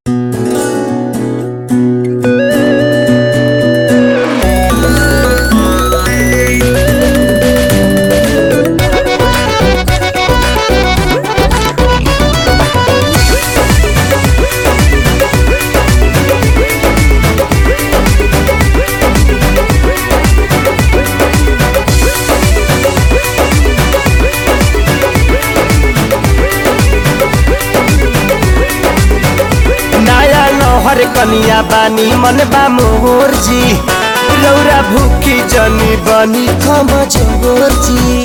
तोहर कनिया बानी मन बा मोर जी रौरा भूखी जनी बनी कमजोर जी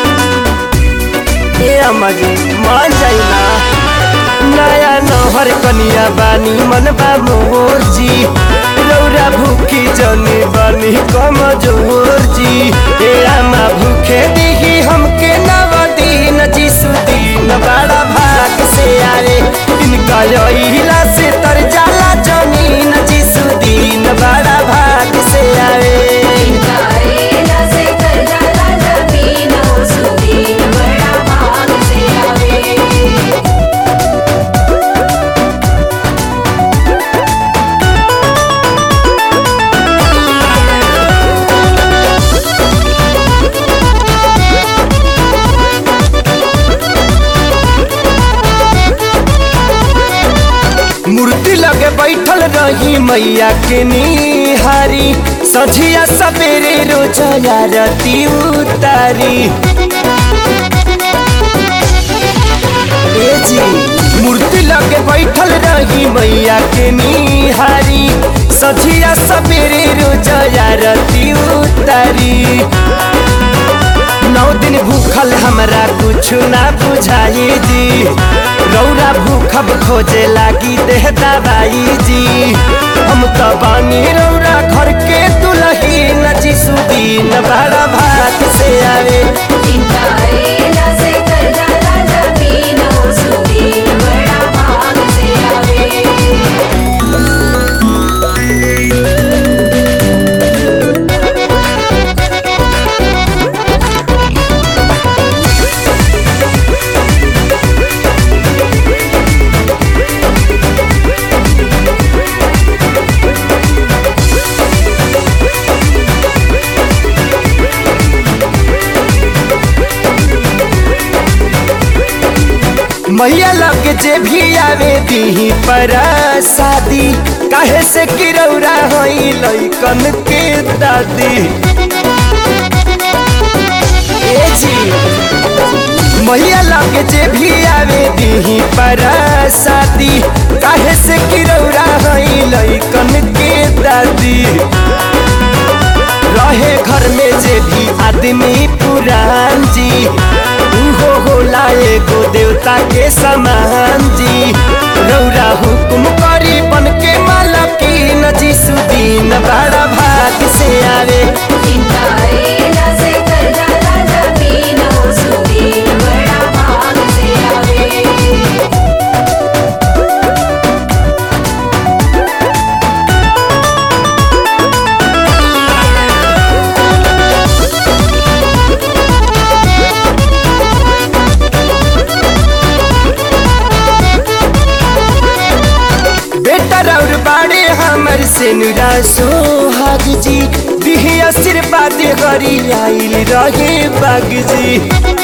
ए अम्मा जी मान जाइना नया नहर कनिया बानी मन बा मोर जी रौरा भूखी जनी बनी कमजोर जी ए अम्मा भूखे दिही हमके नव दिन जी सुदीन बड़ा भाग से आए इनका यहीला से तर जाला जमीन जी सुदीन बड़ा भाग से आए करेला से कर जाला जमीन सुदीन बड़ा भाग से आवे मूर्ति लगे बैठल रही मैया के निहारी सझिया सवेरे रोजया रती उतारी ए जी मूर्ति लगे बैठल रही मैया के निहारी सझिया सवेरे रोजया रती उतारी नौ दिन भूखल हमरा कुछ ना बुझाई जी रौरा भूखब खोजे लागी देह दवाई जी हम तो बानी रौरा घर के दुलही नची सुदीन बड़ा भात से आवे करेला से कर जाला जमीन सुदीन बड़ा भाग से आवे मैया लग जे भी आवे दी पर शादी काहे से कि रौरा होई लइकन के दादी ए जी मैया लगे जे भी आवे दी पर शादी काहे से कि रौरा हई लइकन के दादी रहे घर में जे भी आदमी पुरान जी उहो होला एगो देवता के समान जी रौरा हुकुम करी बन के मालकीन जी सुदीन बड़ा भाग से आवे करेला से कर जाला जमीन सुदीन बड़ा भाग से आवे बेटा रौर बाड़े हमर से नुरा सोहाग जी दिही आशीर्वाद करी आइल रहे बाग जी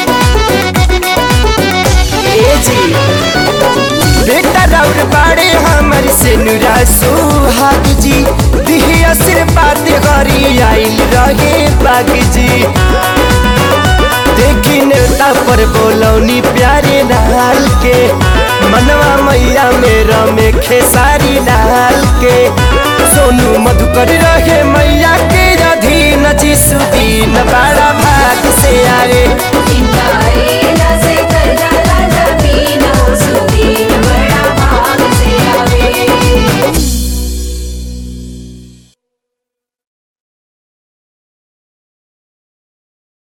ए जी बेटा रौर बाड़े हमर से नुरा सोहाग जी दिही आशीर्वाद करी आइल रहे बाग जी देखी नेता पर बोलौनी प्यारे लाल के मनवा मैया मेरा में खेसारी लाल के सोनू मधुकर